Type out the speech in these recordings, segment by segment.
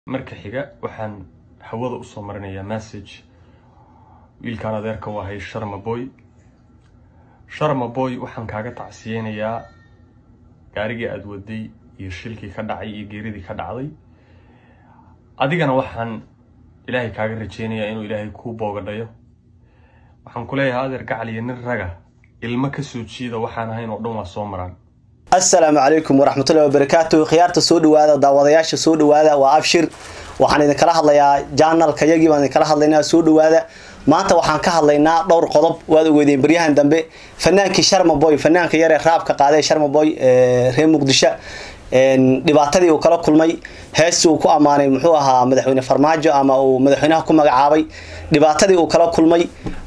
marka xiga waxaan hawada usoo marinayaa message wiilkaan adeerka u ahay sharma boy sharma boy waxaan kaaga tacsiyeynayaa gaarigii aada waday iyo shilkii ka dhacay iyo geeridii ka dhacday adigana waxaan ilaahay kaaga rajeynayaa inuu ilaahay kuu boogadhayo waxaan ku leeyahay adeer gacaliyo nin raga ilmo kasoo jiida waxaan ahayn oo dhan waa soo maraan asalaamu calaykum waraxmatullahi wabarakaatu khiyaarta soo dhawaada daawadayaasha soo dhawaada waa abshir waxaan idinkala hadlayaa janalka yagii baan idinkala hadlaynaa soo dhawaada maanta waxaan ka hadlaynaa dhowr qodob waad ogeydeen baryahan dambe fanaankii sharma boy fanaanka yaree raabka qaaday sharma boy reer muqdisho dhibaatadii uu kala kulmay heestii uu ku ammaanay muxuu ahaa madaxweyne farmaajo ama uu madaxweynaha ku magacaabay dhibaatadii uu kala kulmay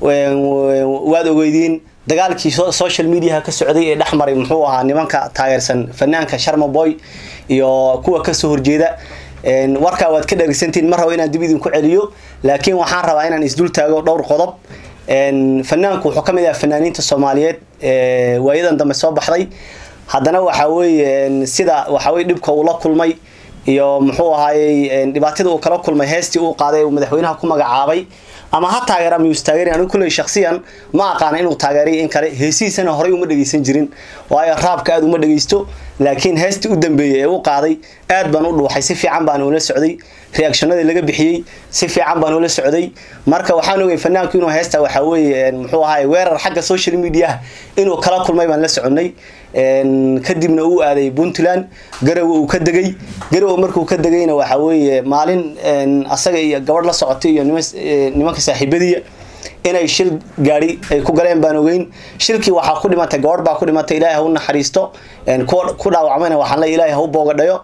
waad ogeydiin dagaalkii social mediaha ka socday ee dhexmaray muxuu ahaa nimanka taageersan fanaanka sharma boy iyo kuwa kasoo horjeeda warkaa waad ka dhegeysantiin ma rabo inaan dib idinku celiyo laakiin waxaan rabaa inaan isdul taago dhowr qodob fanaanku wuxuu kamid ahaa fanaaniinta soomaaliyeed waayadan dambe soo baxday haddana waxa weeye sida waxaweye dhibka uu la kulmay iyo muxuu ahaayey dhibaatadii uu kala kulmay heestii uu qaaday uu madaxweynaha ku magacaabay ama ha taageera miyuus taageeri anigu kulley shaksiyan ma aqaana inuu taageeriyo in kale heesihiisana horey uma dhegeysan jirin waayo raabka aada uma dhegeysto laakiin heestii u dambeeyey ee u qaaday aad baan u dhuuxay si fiican baan ula socday reactionadii laga bixiyey si fiican baan ula socday marka waxaan ogay fanaanku inuu heesta waxaa weeye muxuu ahaay weerar xagga social mediaha inuu kala kulmay baan la soconay kadibna uu aaday puntland garowe uu ka degay garowe markuu ka degayna waxa weeye maalin asaga iyo gabadh la socotay iyo nimanka saaxiibadiya inay shil gaari ay ku galeen baan ogeyn shilkii waxaa ku dhimatay gabadh baa ku dhimatay ilaahay ha u naxariisto ku dhaawacmayna waxaan le ilaahay ha u boogadhayo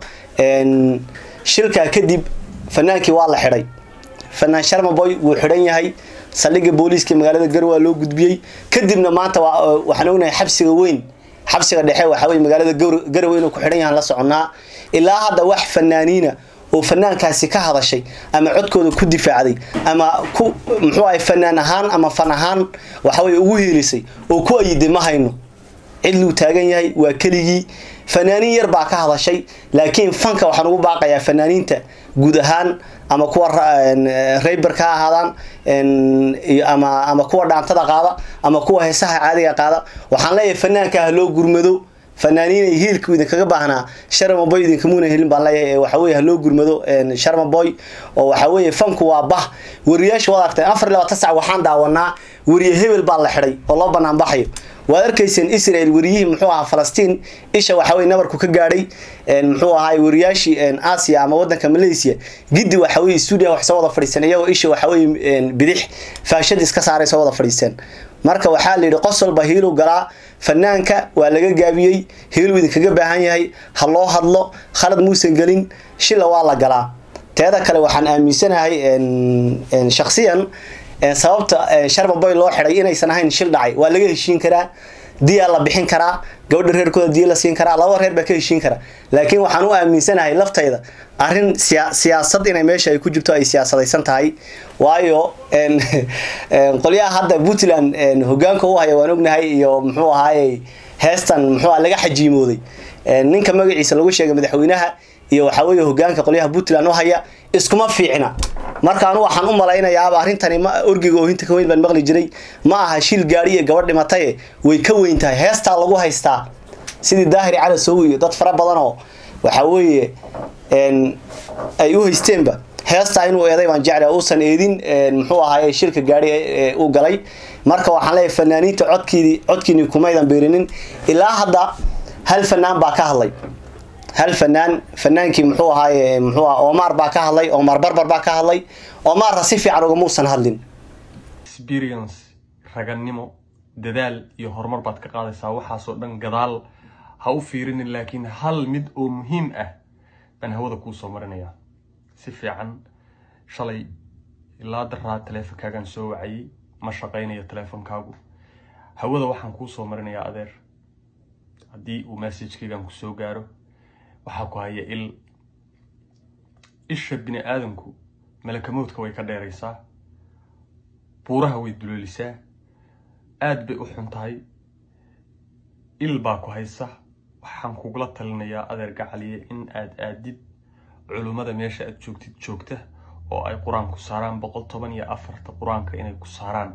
shilkaa kadib fanaankii waa la xidhay fanaan sharma boy wuu xidhan yahay saldhigga booliiska magaalada garowe loo gudbiyey kadibna maanta waxaan ognahay xabsiga weyn xabsiga dhexe waxa weye magaalada garowe inuu ku xidhan yahan la soconaa ilaa hadda wax fanaaniina oo fanaankaasi ka hadashay ama codkooda ku difaacday ama ku muxuu ahay fanaan ahaan ama fan ahaan waxaweye ugu heelisay oo ku ayiday ma hayno cidluu taagan yahay waa keligii fanaaniin yar baa ka hadashay laakiin fanka waxaan ugu baaqayaa fanaaniinta guud ahaan ama kuwa rayberka ha ahaadaan ama ama kuwa dhaantada qaada ama kuwa heesaha caadiga qaada waxaan leeyahay fanaanka ha loo gurmado fanaaniinay hiilku idinkaga baahnaa sharma boy idinkamuuna helin baan leeyahay waxaweye haloo gurmado sharma boy oo waxaweye fanku waa bah wariyaasha waad argtay afar iyo labaatan sac waxaan daawanaa wariye hebel baa la xidhay oo loo banaan baxayo waad arkayseen israel wariyihii muxuu ahaa falastiin isha waxaweye nabarku ka gaadhay muxuu ahaay wariyaashii asia ama wadanka malaysia giddi waxaweye stuudia wax soo wada fadhiisteen iyagoo isha waxaweye bidix faashad iska saaray soo wada fadhiisteen marka waxaa la yidhi qos walba hiilu galaa fanaanka waa laga gaabiyey hiiluu idinkaga baahan yahay ha loo hadlo khalad muusan gelin shila waa la galaa teeda kale waxaan aaminsanahay shaksiyan sababta sharma boy loo xiday inaysan ahayn shil dhacay waa laga heshiin karaa diyaa la bixin karaa gabadha reerkooda diya la siin karaa laba reer baa ka heshiin kara laakiin waxaan u aaminsanahay laftayda arrin siyaasad inay meesha ay ku jirto ay siyaasadaysan tahay waayo qolyaha hadda puntland hogaanka u haya waan ognahay iyo muxuu ahaaye heestan muxuu laga xajiimooday ninka magaciisa lagu sheegay madaxweynaha iyo waxaa weeye hogaanka qolyaha puntland u haya iskuma fiicna marka anu waxaan u malaynayaaba arrintani ma orgiga oohinta ka weyn baan maqli jiray ma aha shil gaari iyo gabadh dhimataye way ka weyn tahay heestaa lagu haystaa sidii daahir cali sow iyo dad fara badan oo waxa weeye ay u haysteenba heestaa inuu eeday baan jecla uusan eedin muxuu ahaaye shilka gaari u galay marka waxaan leeyahay fanaaniinta codkiidii codkiini kumaydan beerinin ilaa hadda hal fanaan baa ka hadlay hal fanaan fanaankii muxuu ahaaye muxuu aha omar baa ka hadlay omar barbar baa ka hadlay omarna si fiican ugamuusan hadlin experience ragannimo dadaal iyo horumar baad ka qaadaysaa waxaasoo dhan gadaal ha u fiirinin laakiin hal mid oo muhiim ah baan hawada kuu soo marinayaa si fiican shalay ilaa daraa taleefonkaagaan soo wacayay ma shaqaynayo taleefonkaagu hawada waxaan kuu soo marinayaa adeer haddii uu messajkaygaan ku soo gaaro waxaa ku haya il isha bini aadamku malakamoodka way ka dheeraysaa buuraha way duleelisaa aad bay u xun tahay il baa ku haysa waxaan kugula talinayaa adeer gacaliye in aad aadid culummada meesha aad joogtid joogta oo ay qur-aan ku saaraan boqol toban iyo afarta qur-aanka inay ku saaraan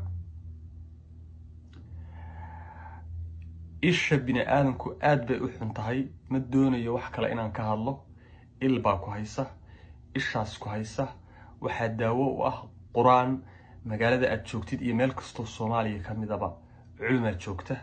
isha bini aadamku aad bay u xun tahay ma doonayo wax kale inaan ka hadlo il baa ku haysa ishaas ku haysa waxaa daawo u ah qur-aan magaalada aad joogtid iyo meel kastoo soomaaliya ka midaba culumaad joogta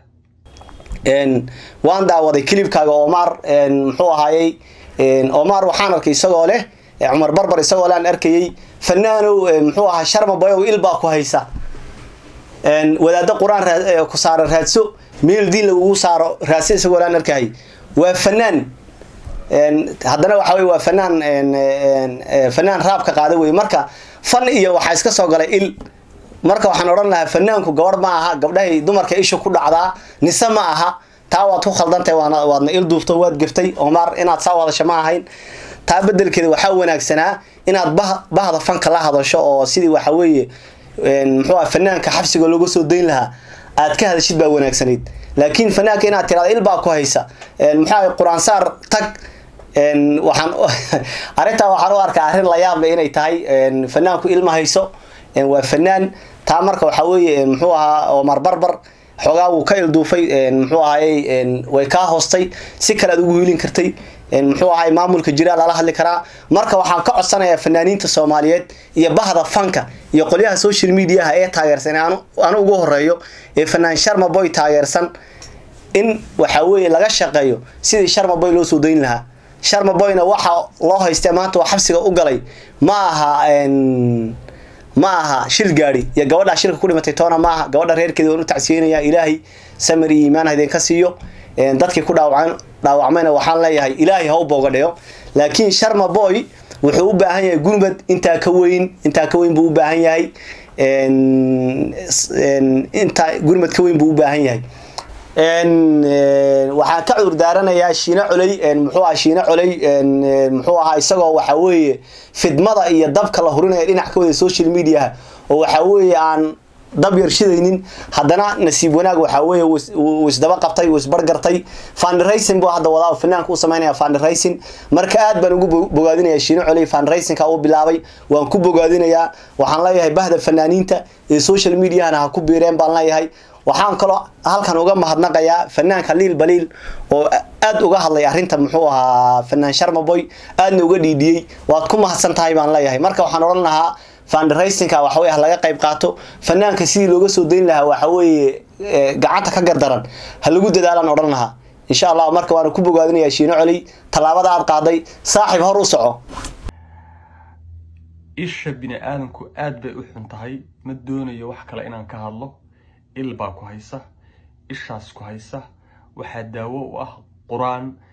waan daawaday kilibkaaga omar muxuu ahaayey omar waxaan arkay isagoo leh cumar barbar isagoo lean arkayey fanaanow muxuu ahaa sharma boyow il baa ku haysa wadaado qur-aan ku saara raadso meel diin lagugu saaro raadso isagoo lean arkayay waa fanaan haddana waxa wey waa fanaan fanaan raabka qaada wey marka fan iyo waxaa iska soo galay il marka waxaan odhan lahaa fanaanku gabadh ma aha gabdhahay dumarka isha ku dhacdaa nise ma aha taa waad ku khaldantahay waana waadna il duufto waad gaftay omar inaad saa hadasho ma ahayn taa bedelkeeda waxaa wanaagsanaa inaad bah bahda fanka la hadasho oo sidii waxa weeye muxuu ah fanaanka xabsiga looga soo dayn lahaa aad ka hadashid baa wanaagsanayd laakiin fanaanka inaad tirahdo il baa ku haysa muxuu ah qur-aan saar tag waxaan arrintaa waxaan u arkaa arrin la yaab leh inay tahay fanaanku ilma hayso waa fanaan taa marka waxaa weeye muxuu ahaa omar barbar xoogaa wuu ka ilduufay muxuu ahaayey way kaa hoostay si kale aad ugu hiilin kartay muxuu ahaay maamulka jiraa lala hadli karaa marka waxaan ka codsanayaa fanaaniinta soomaaliyeed iyo bahda fanka iyo qolyaha social mediaha ee taageersan anu ugu horeeyo ee fanaan sharma boy taageersan in waxa weeye laga shaqeeyo sidii sharma boy loo soo dayn lahaa sharma boyna waxa loo haystee maanta oo xabsiga u galay ma aha ma aha shil gaadi iyo gabadhaa shilka ku dhimatay toona ma aha gabadha reerkeeda waan u tacsiyeynaya ilaahay samir iyo iimaan ha idinka siiyo dadkii ku dhaawacan dhaawacmayna waxaan leeyahay ilaahay ha u boogadhayo laakiin sharma boy wuxuu u baahan yahay gurmad intaa ka weyn intaa ka weyn buu u baahan yahay intaa gurmad ka weyn buu u baahan yahay waxaan ka cudur daaranayaa shiine coley muxuu aha shiine coley muxuu ahaa isagoo waxa weeye fidmada iyo dabka la hurinaya dhinac ka wada social mediaha oo waxa weeye aan dab yar shidaynin haddana nasiib wanaag waxa weeye wuu isdaba qabtay wuu isbargartay fundraising buu hadda wadaa fanaanka u sameynaya fundraising marka aad baan ugu bogaadinaya shiine coley fundraisingka uu bilaabay waan ku bogaadinayaa waxaan leeyahay bahda fanaaniinta ee social mediahana ha ku biireen baan leeyahay waxaan kaloo halkan uga mahadnaqayaa fanaanka liil baliil oo aad uga hadlay arrinta muxuu ahaa fanaan sharmaboy aadna uga dhiidhiyey waad ku mahadsan tahay baan leeyahay marka waxaan odhan lahaa fundraisingka waxa weye laga qayb qaato fanaanka sidii looga soo dayn lahaa waxa weeye gacanta ka gardaran ha lagu dadaalaan odhan lahaa insha allah marka waana ku bogaadinayaa shiino coley tallaabada aad qaaday saaxiib hor u soco isha bini aadamku aad bay u xun tahay ma doonayo wax kale inaan ka hadlo il baa ku haysa ishaas ku haysa waxaa daawo u ah qur-aan